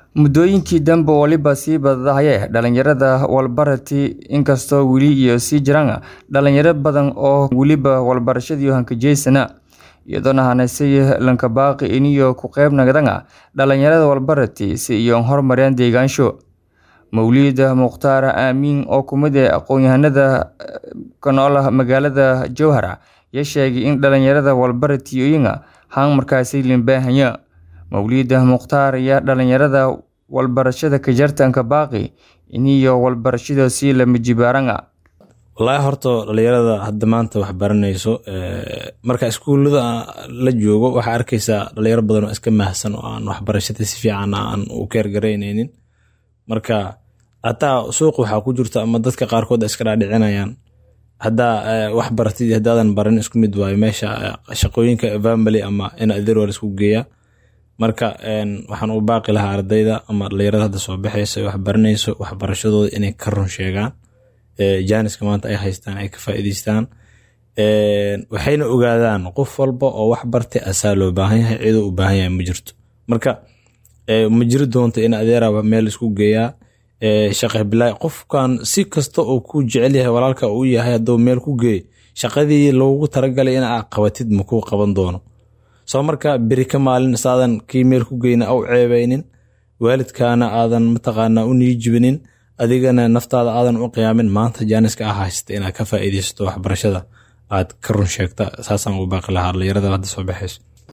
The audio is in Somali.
Muddooyinkii dambe waliba sii badahaya dhalinyarada walbarati inkastoo weli iyo sii jiraan dhalinyaro badan oo weliba walbarashadii hankajeysana iyadoona hanasay lankabaaqi iniyo ku qayb nagdanga dhalinyarada walbarati si iyo horumariyaan deegaansho mawlid mukhtaar aamiin oo kumid ah aqoon-yahanada ka nool magaalada jowhar ayaa sheegay in dhalinyarada walbaratiyoyinga haan markaasi limbahanya mawlid mukhtaar ayaa dhalinyarada walbarashada ka jartanka baaqi iniyo walbarashada sii lama jibaaranga wallaahi horta dhalinyarada hadda maanta wax baranayso marka iskuullada la joogo waxaa arkaysaa dhalinyaro badan oo iska mahsan oo aan waxbarashada si fiican aan u keergaraynaynin marka hataa suuqa waxaa ku jirta ama dadka qaarkood iska dhaadhicinayaan haddaa wax baratid haddaadan baran isku mid waayo meesha shaqooyinka family ama in adeer waa laisku geeyaa marka waxaan u baaqi lahaa ardayda ama dhalinyarada hadda soo baxaysa wax baranayso waxbarashadooda inay ka run sheegaan jaaniska maanta ay haystaan ay ka faa'iidaystaan waxayna ogaadaan qof walba oo wax bartay asaa loo baahan yahay ciduu u baahan yahay ma jirto marka ma jiri doonto in adeeraba meel isku geeyaa shaqe bilaa qofkan si kasta oo ku jecel yahay walaalka uu yahay hadduu meel ku geey shaqadii loogu talagalay in aa qabatid makuu qaban doono soo marka beri ka maalin saadan kii meel ku geyna au ceebaynin waalidkaana aadan mataqaanaa u niijibinin adigana naftaada aadan u qiyaamin maanta jaaniska ah haysata inaad ka faa'iidaysato waxbarashada aad ka run sheegta saasaan u baaqi lahaa dhalinyarada hadda soo baxayso